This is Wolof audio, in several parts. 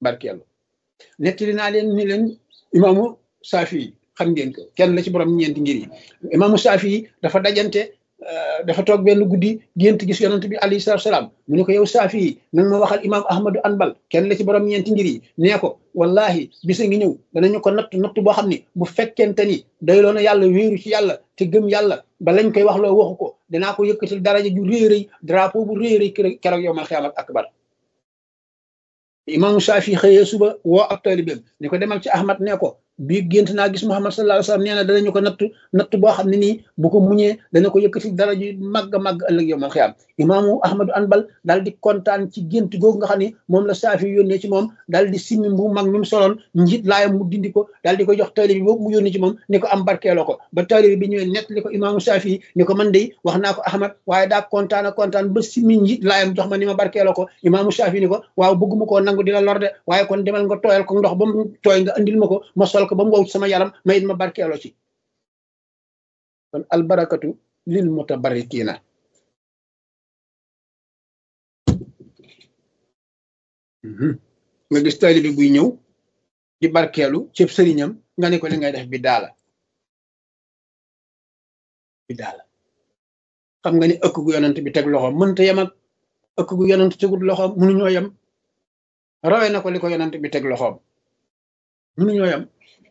barkeelu nettali naa leen ni leen imaamu saafi yi xam ngeen ko kenn la ci borom ñeenti ngir yi imaamu saafi yi dafa dajante dafa toog benn guddi gént gis yonent bi alayhi salaatu salaam mu ne ko yow saafi yi nanga ma waxal imaam ahmadu anbal kenn la ci borom ñeenti ngir yi nee ko wallahi bisa ngi ñëw danañu ko natt natt boo xam ni bu fekkente ni doyloo na yàlla wéeru ci yàlla te gëm yàlla ba lañ koy wax loo waxu ko danaa ko yëkkatil daraja ju réy rëy drapeau bu réy rëy keroog yow mal xiyaamat akbar imaamu saafi xëyee suba woo ab taalibeem ne ko demal ci ahmad ne ko bii gént naa gis muhammad sallallahu alayhi wasallam nee na danañu ko natt natt boo xam ne nii bu ko muñee dana ko yëkkati dara ju màgg màgg ëllëg yow mal xiyaam imaamu ahmadu anbal daal di kontaan ci gént googu nga xam ne moom la saafi yónnee ci moom daal di simmi bu mag mi mu soloon njiit laayam mu dindi ko daal di ko jox taalibe bi boobu mu yónnee ci moom ni ko am barkeeloo ko ba taalibe bi ñëwee nett li ko imaamu saafi ni ko man de wax naa ko ahmad waaye daa kontaan a kontaan ba simmi njiit laayam jox ma ni ma barkeeloo ko imaamu saafi ni ko waaw bëgguma koo nangu di la lor de waaye kon demal nga tooyal ko ndox ba mu tooy nga andil ma ko ma sol ko ba mu wow sama yaram ma it ma barkeeloo ci kon albarakatu lil mutabarrikiina nga gis taalibe buy ñëw di barkeelu cëb sëriñam nga ne ko li ngay def bi daala bi daala xam nga ni ëkk gu yonent bi teg loxoom mënta yem ak ëkk gu yonent tegul loxoom mënuñoo yem rawe na ko li ko yonent bi teg loxoom mënuñoo yem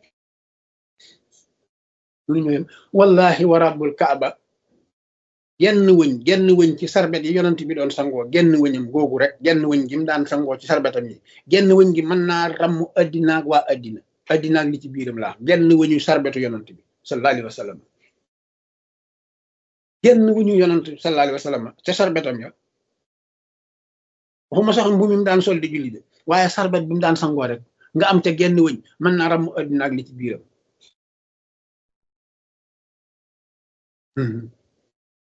mënuñoo yem wallahi wa rabbul kaaba genn wëñ genn wëñ ci sarbet yi yonent bi doon sangoo genn wëñam googu rek genn wëñ gi mu daan sangoo ci sarbetam yi genn wëñ gi mën naa ramm addinaag waa addina addinaag li ci biiram laa genn wëñu sarbetu yonent bi sallallahu alayhi wa sallam genn wëñu yonent sallallahu alayhi wa sallam ca sarbetam ya waxuma sax mbu mi mu daan sol di julli de waaye sarbet bi mu daan sangoo rek nga am te genn wëñ mën naa ramm addinaag li ci biiram